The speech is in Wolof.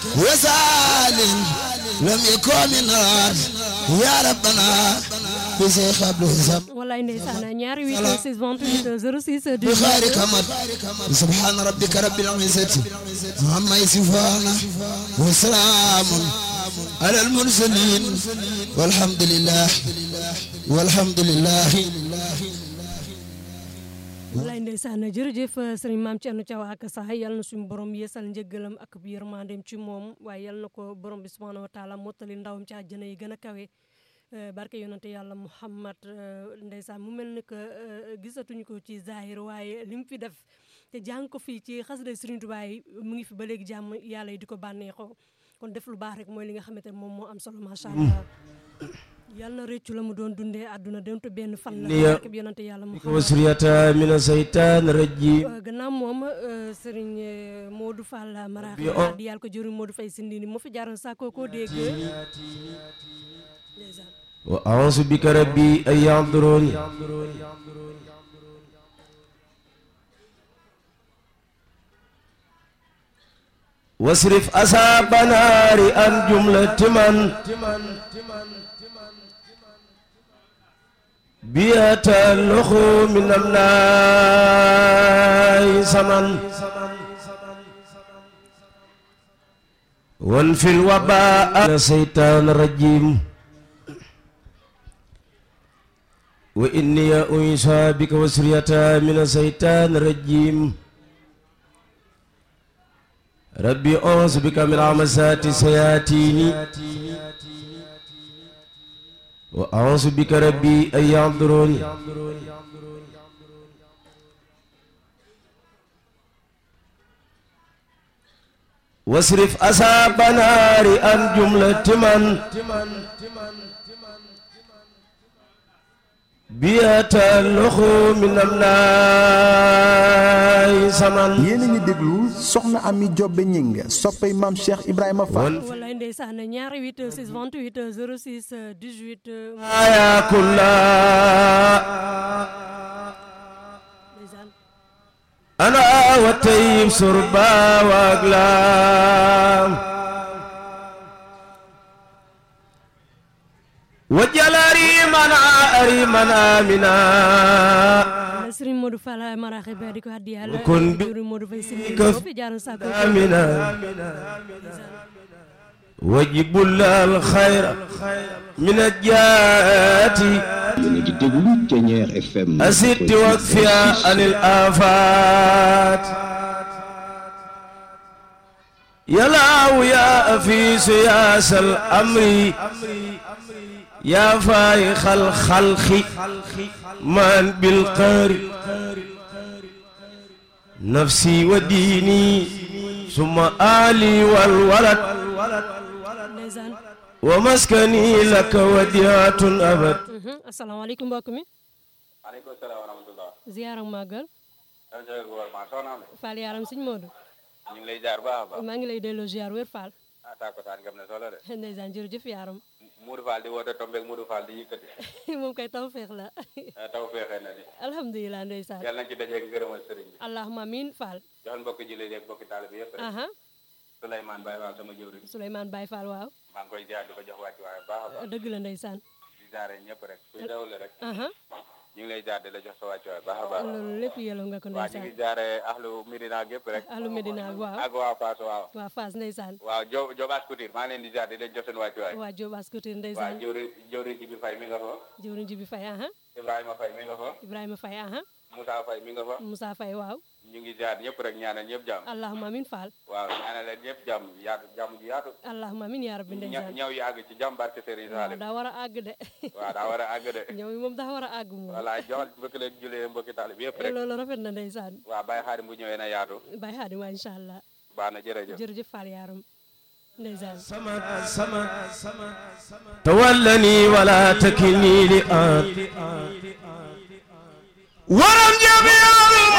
وسال لم يكن من الأرض يا ربنا بشيخ عبد الزم wallaay ndeysaan ñaari 8 6 28 06 بخير 18 كمد سبحان ربك رب العزة عما يصفون وسلام على المرسلين والحمد لله والحمد لله wallaay ndeysaan jërëjëf sëriñ maam Thierno Thiaw ak sax yal na suñu borom yeesal njëggalam ak yërmandeem ci moom waaye yal na ko borom bi subhanahu wa taala mottali ndawam ci àjjana yi gën a kawe Euh, barke yonante yàlla Muhammad euh, ndeysaan mu mel ni que euh, gisatuñu ko ci zahir waaye li mu fi def te jàng ko fii ci xasida Sëriñ Tuubaa yi mu ngi fi ba léegi jàmm yàlla yi di ko bànneexoo kon def lu baax rek mooy li nga xamante ne moom moo am solo macha allah yàlla na rëccu la mu doon dundee àdduna donte benn fan la Niya. barke bi yonante yàlla Muhammad وسرية من الشيطان الرجيم Euh, gannaaw moom euh, sëriñ euh, Modou Fall Marax Bi on- di yàlla ko jëriñ Modou Faye Sindini moo fi jaaroon sàkkoo koo dégg ndeysaan وأعوذ بك ربي أن يحضرون واصرف أصحاب نار عن جملة من بيتلخ من النار سمن وانفي الوباء من الشيطان الرجيم وإني أنسى بك وسرية من الشيطان الرجيم ربي أعوذ بك من همزات الشياطين وأعوذ بك ربي أن يحضرون واصرف أصحاب نار عن جملة من بيتلخ من النار سمن yéen a ngi déglu soxna Ami Jobbe Ñing soppay maam Cheikh Ibrahima Fall wallaay ndeysaan ñaari 8 6 28 06 18 يا كلا ndeysaan أنا وتيب سربا وأقلام وجل ريمنا ريمنا منا la sëriñ Modou Fall Marax ba di ko addi yàlla Kon bi- jëriñ Modou Faye Sindini ka- moo fi jaaroon sàkkoo koo آمنا وجب الله الخير من الجات yéen a ngi déglu Thiéniere FM أسد وكفيا عن الآفات يا لاو يا أفيس يا سل أمري يا فايخ الخلق من بالقهر نفسي وديني ثم آلي والولد ndeysaan ومسكني لك وديعة أبد Mhm. asalaamaaleykum mbokk mi maaleykum salaam wa rahmatulah. ziar ak màggal yow Ndiaye gouvernement soxna Ame. Fall yaram sëñ Modou ñu ngi lay jaar baax a baax. maa ngi lay delloo ziar wér Fall ah tàkkusaan gam ne solo de. ndeysaan jërëjëf yaram Moudou Fall di woote tombeeg Moudou Fall di yëkkati. moom kay taw feex la ah, taw feexee na ni. alhamdulilah ndeysaan yàlla nañ ci dajeeg ngërëmal sëriñ bi. allahumma amin Fall joxal mbokki jullit yeeg mbokki taalibe yëpp rek. aha Souleymane Baye Fall sama jëwriñ. Souleymane Baye Fall waaw maa ngi koy jaar di ko jox wàcc waaye baax a baax. dëgg la ndeysaan di jaare ñëpp rek. kuy dawle rek. aha ñu ngi lay jaar di la jox sa wàcc waaye baax a baax. loolu lépp yelloo nga ko waa ñu ngi ndeysaan jaare ahlu Medina gépp rek. ahlu Medina waaw ak waa Fass waaw. waa Fass ndeysaan waaw Jo Jobaas Couture maa ngi leen di jaar di leen jox seen wàcc waay. waa Diop Ascoutir waa ndeysaan jëwriñ jëwriñ ji bi fay mi nga fa. jëwriñ ji bi Faye aha Ibrahima Faye mi nga fa. Ibrahima Faye aha Moussa Faye mi nga fa. Moussa Faye waaw ñu ngi jaar ñëpp rek ñaanal ñëpp jàmm. allahumma amin Fall waaw ñaanal leen ñëpp jàmm yaatu jàmm ji yaatu. allahumma amin yaa rabbi ña ndeysaan ñëw yi àgg ci jàmm barke Serigne waaw Salim. daa war a àgg de waaw daa war a àgg de. ñëw yi moom daa war a àgg moom voilà joxal mbokki leen julee mbokki taalib yëpp rek. loolu rafet na ndeysaan waaw Baye Xaadim bu ñëwee na yaatu. Baye Xaadim waa incha allah baax na jërëjëf. jërëjëf Fall yaaram ndeysaan سمد سمد تولني ولا تكلني لآن ورم جميع